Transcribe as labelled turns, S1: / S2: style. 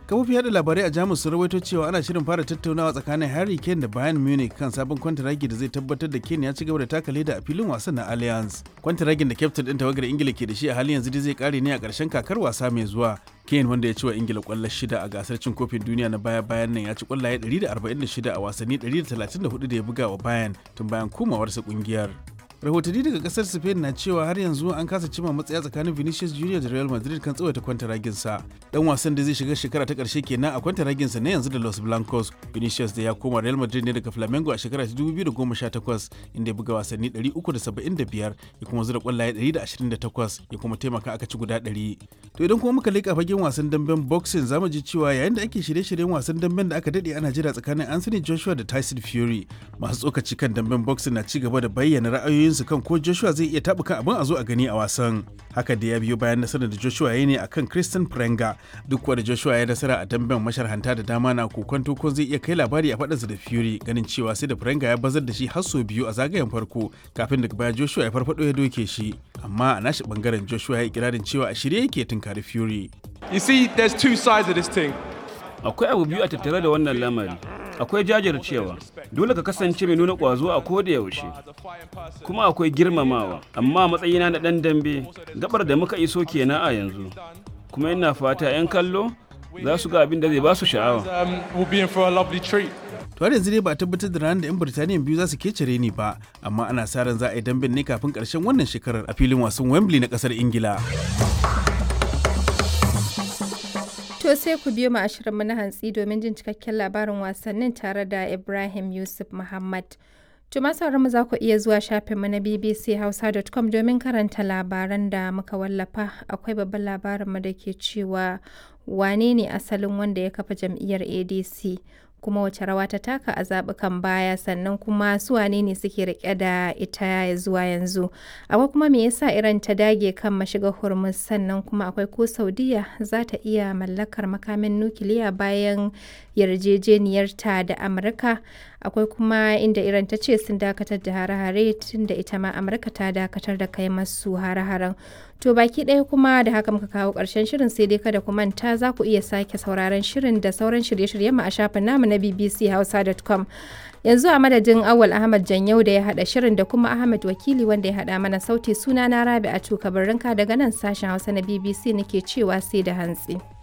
S1: kafofin yada labarai a jamus sun rawaito cewa ana shirin fara tattaunawa tsakanin harry kane da bayern munich kan sabon kwantaragi da zai tabbatar da kane ya ci gaba da taka leda a filin wasan na allianz kwantaragin da kyaftin din tawagar ingila ke da shi a halin yanzu dai zai kare ne a ƙarshen kakar wasa mai zuwa kane wanda ya ci wa ingila kwallo shida a gasar cin kofin duniya na baya bayan nan ya ci kwallaye 146 a wasanni 134 da ya buga wa bayern tun bayan komawarsa kungiyar rahotanni daga kasar spain na cewa har yanzu an kasa cima matsaya tsakanin vinicius junior da real madrid kan tsawaita kwantaraginsa dan wasan da zai shiga shekara ta karshe kenan a kwantaraginsa na yanzu da los blancos vinicius da ya koma real madrid ne daga flamengo a shekara ta 2018 inda ya buga wasanni 375 ya kuma zura kwallaye 128 ya kuma taimaka aka ci guda 100 to idan kuma muka leƙa fagen wasan damben boxing zamu ji cewa yayin da ake shirye-shiryen wasan damben da aka dade ana jira tsakanin anthony joshua da tyson fury masu tsokaci kan damben boxing na ci gaba da bayyana ra'ayoyin su kan ko Joshua zai iya taɓuka abin a zo a gani a wasan. Haka da ya biyo bayan nasarar da Joshua ya ne akan Christian Prenga duk wanda Joshua ya nasara a damben masharhanta da dama na kokonto ko zai iya kai labari a faɗinsa da Fury ganin cewa sai da Prenga ya bazar da shi har sau biyu a zagayen farko kafin daga baya Joshua ya farfado ya doke shi. Amma a nashi bangaren Joshua ya yi ikirarin cewa a shirye yake tunkari Fury.
S2: You see, there's two sides of this thing.
S3: Akwai abu biyu a tattare da wannan lamari. akwai jajircewa dole ka kasance mai nuna ƙwazo a koda yaushe kuma akwai girmamawa amma matsayina na ɗan dambe gabar da muka iso kenan a yanzu kuma ina fata 'yan kallo za su ga abin da zai ba su sha'awa
S1: to har yanzu dai ba a tabbatar da ranar da 'yan birtaniya biyu za su kecere ni ba amma ana sa ran za a yi damben ne kafin karshen wannan shekarar a filin wasan wembley na kasar ingila
S4: To sai ku biyo mu ashirinmu na hantsi domin jin cikakken labarin wasannin tare da Ibrahim Yusuf Muhammad. To masu mu za ku iya zuwa shafinmu na bbchausa.com domin karanta labaran da muka wallafa. Akwai babban labarinmu da ke cewa wane ne asalin wanda ya kafa jam'iyyar ADC kuma wace rawa ta taka a zaɓukan baya sannan kuma su wane ne suke rike da ita zuwa yanzu akwai kuma me yasa iran ta dage kan mashiga hormuz sannan kuma akwai ko saudiya za ta iya mallakar makamin nukiliya bayan yarjejeniyarta da amurka akwai kuma inda iran ta ce sun dakatar da hare-hare tun da ita ma amurka ta dakatar da kai masu hare-haren to baki ɗaya kuma da haka muka kawo ƙarshen shirin sai dai kada ku manta za ku iya sake sauraron shirin da sauran shirye-shiryen mu a shafin namu na bbchausa.com yanzu a madadin awal ahmad janyau da ya hada shirin da kuma ahmad wakili wanda ya hada mana sauti suna na rabi a tuka daga nan sashen hausa na bbc nake cewa sai da hantsi.